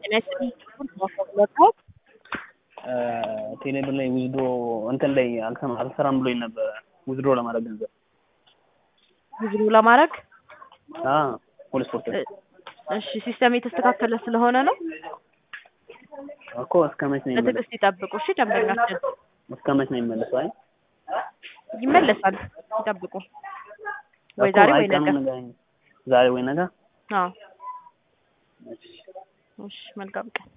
ቴሌብር ላይ ዊዝድሮ እንትን ላይ አልሰማ- አልሰራም ብሎኝ ነበረ ዊዝድሮ ለማድረግ ገንዘብ ዊዝድሮ ለማድረግ አ ሁሉ ስፖርት ላይ እሺ ሲስተም የተስተካከለ ስለሆነ ነው። እኮ እስከ መች ነው የሚመለስ በትዕግስት ይጠብቁ። እሺ ደንበኛችን እስከ መች ነው የሚመለሰው? አይ ይመለሳል። ይጠብቁ። ወይ እኮ ዛሬ አይ ወይ ነገ። ቀኑን ንገረኝ። ዛሬ ወይ ነገ አዎ እሺ እሺ መልካም ቀን